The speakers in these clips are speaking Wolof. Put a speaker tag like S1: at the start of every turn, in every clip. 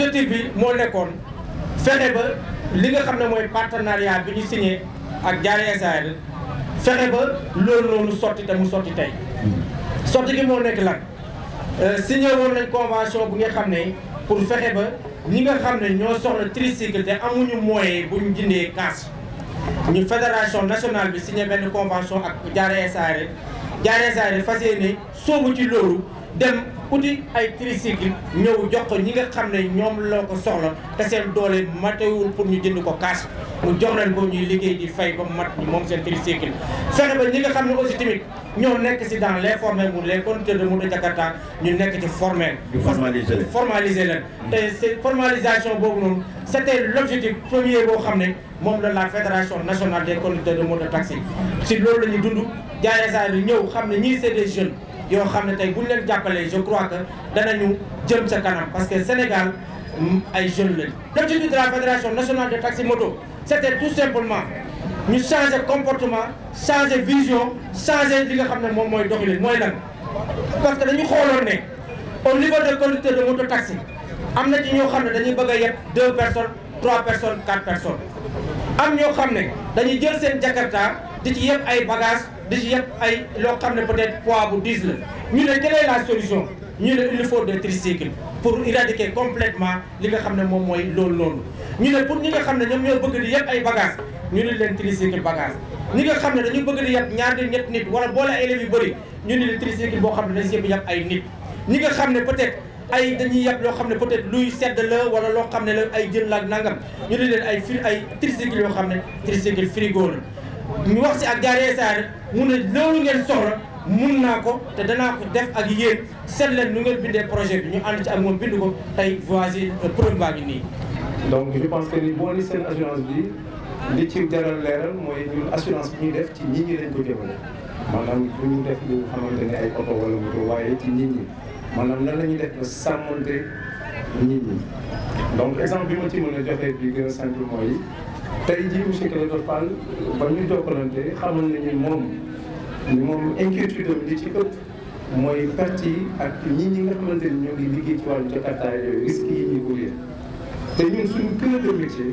S1: objectif bi moo nekkoon fexe ba li nga xam ne mooy partenariat bi ñu signé ak Diarra SARL fexe ba loolu noonu sotti te mu sotti tey sotti gi moo nekk lan signé woon nañ convention bu nga xam ne pour fexe ba ñi nga xam ne ñoo soxla tricycle te amuñu moyen bu ñu jëndee cash ñu fédération nationale bi signé benn convention ak Diarra SARL Diarra SARL fas yéene soobu ci loolu dem uti ay tricycle ñëw jox ko ñi nga xam ne ñoom loo ko soxla te seen doole matewul pour ñu jënd ko cash mu jox leen ko ñuy liggéey di fay ba mat moom seen tricycle fexe ba ñi nga xam ne aussi tamit ñoo nekk si dans les formels mu les conducteurs de moto Jakarta ñu nekk ci formel
S2: formaliser leen
S1: formaliser leen te c'est formalisation boobu noonu c'était l'objectif premier boo xam ne moom la la fédération nationale des conducteurs de moto taxi si loolu la ñu dund Diarra SARL ñëw xam ne ñii c'est des jeunes yoo xam ne tey bu ñu leen jàppalee je crois que danañu jëm sa kanam parce que Sénégal ay jeunes lañ. l'objectif de la fédération nationale de taxi moto c'était tout simplement ñu changer comportement changer vision changer li nga xam ne moom mooy doxalin mooy lan. parce que dañu xooloon ne au niveau des conducteurs de moto taxi am na ci ñoo xam ne dañuy bëgg a yeb deux personnes trois personnes quatre personnes am ñoo xam ne dañuy jël seen Jakarta di ci yeb ay bagages. di ci yëpp ay loo xam ne peut-être poids bu 10 la ñu ne quelle est la solution ñu ne il faut des tricycles pour éradiquer complètement li nga xam ne moom mooy loolu noonu ñu ne pour ñi nga xam ne ñoom ñoo bëgg di yëpp ay bagages ñu ne leen tricycle bagage ñi nga xam ne dañu bëgg di yëpp ñaar di ñett nit wala boole ay élèves yu bëri ñu ne leen tricycle boo xam ne dañ si yëpp ay nit ñi nga xam ne peut-être ay dañuy yàpp loo xam ne peut-être luy sedd la wala loo xam ne la ay jën la ak nangam ñu ne leen ay fri ay tricycle yoo xam ne tricycle frigo la ñu wax si ak Diarra SARL mu ne loolu ngeen soxla mun naa ko te danaa ko def ak yéen seet leen nu ngeen bindee projet bi ñu ànd ci ak moom bind ko tey voici preuve baa ngi nii.
S3: donc je pense que ni boo ni seen assurance bi li ci jaral leeral mooy ñun assurance bi ñuy def ci nit ñi lañ ko jëmale maanaam bu ñu def lu xamante ne ay oto wala moto waaye ci nit ñi maanaam nan la ñuy def ba sàmmante nit ñi donc exemple bi ma ci mën a joxe bi gën a simple mooy. tey jii monsieur Clédor Fall ba ñu jokkalante xamal nañu moom moom inquiétude am li ci ëpp mooy perte yi ak ñi ñi nga xamante ni ñoo ngi liggéey ci wàllu Jakarta yooyu risques yi ñuy courir te ñun suñu cœur de métier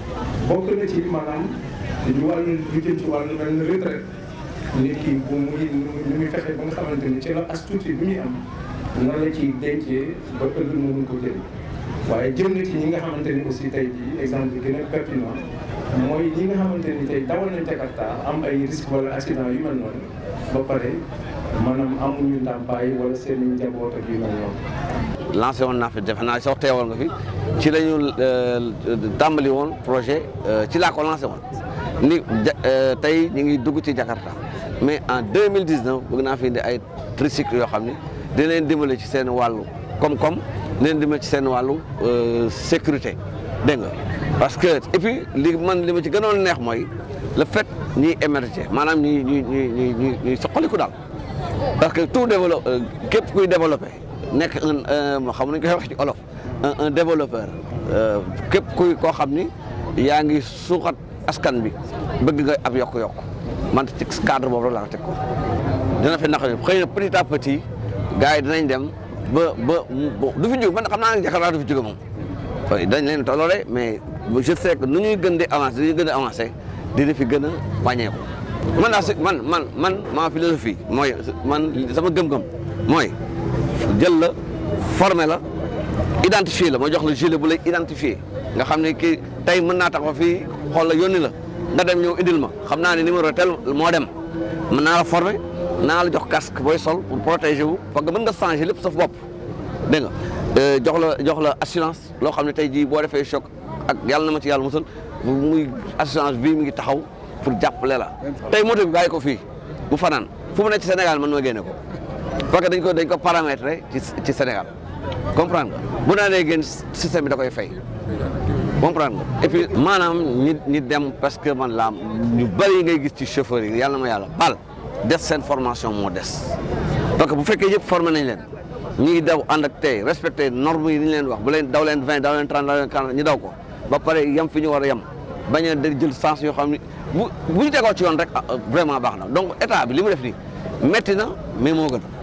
S3: bokk na ci maanaam ñu wàllu lu jëm ci wàllu mel na retraite nit ki bu muy nu muy fexe ba nga xamante ni ci la as tuuti bi muy am nan la ciy dencee ba ëllëg mu mun ko jël waaye jëm na ci ñi nga xamante ni aussi tey jii exemple bi gën a pertinent mooy ñi nga xamante ni tey dawal nañ Jakarta am ay risque wala accident yu mel noonu ba pare maanaam amuñu ndàmpaay wala seen njaboot ak yu mel noonu.
S4: lancé woon naa fi defe naa sax teewal nga fi ci la ñu tàmbali woon projet ci laa ko lancé woon ni tey ñu ngi dugg ci Jakarta mais en 2019 bëgg naa fi indi ay tricycle yoo xam ni dina leen dimbale ci seen wàllu koom-koom dina leen dimbale ci seen wàllu sécurité dégg nga parce que et puis li man li ma ci gënoon neex mooy le fait ñuy émerger maanaam ñuy ñuy ñuy ñuy ñuy soqaliku daal parce que tout développe képp kuy développé nekk un xam nañ koy wax ci olof un un développeur képp kuy koo xam ni yaa ngi suuxat askan bi bëgg nga ab yokk-yokk man ci cadre boobu laa ko teg ko dina fi naqari xëy na petit à petit gars yi dinañ dem ba ba du fi jóg man xam naa ne Jakarta du fi jóge moom dañ leen tolloole mais je sais que nu ñuy gën di avancer dañuy gën a avancer dina fi gën a wàññeeku man daal man man man ma philosophie mooy man sama gëm-gëm mooy jël la former la identifier la ma jox la gilet bu lay identifier nga xam ne kii tey mën naa taxaw fii xool la yónni la nga dem ñëw indil ma xam naa ne numéro tel moo dem mën naa la former naa la jox casque booy sol pour protéger wu parce que mën nga changer lépp sa bopp dégg nga jox la jox la assurance loo xam ne tey jii boo defee choc ak yàlla na ma ci yàlla musal muy assurance bii mi ngi taxaw pour jàppale la tey moto bi bàyyi ko fii bu fanaan fu mu ne ci Sénégal mën ma génne ko parce que dañ ko dañ ko paramétrer ci ci Sénégal comprendre nga bu naa nee génn système bi da koy fay comprendre nga et puis maanaam ñi ñi dem parce que man la ñu bëri ngay gis ci chauffeur yi yàlla na ma yàlla bal des seen formation moo des parce que bu fekkee yëpp formé nañ leen ñu ngi daw ànd ak tey respecté normes yi ni ñu leen wax bu leen daw leen vingt daw leen trente daw leen quarante ñu daw ko ba pare yem fi ñu war a yem bañ a jël sens yoo xam ne bu bu ñu tegoo ci yoon rek vraiment baax na donc état bi li mu def nii métti na mais moo gën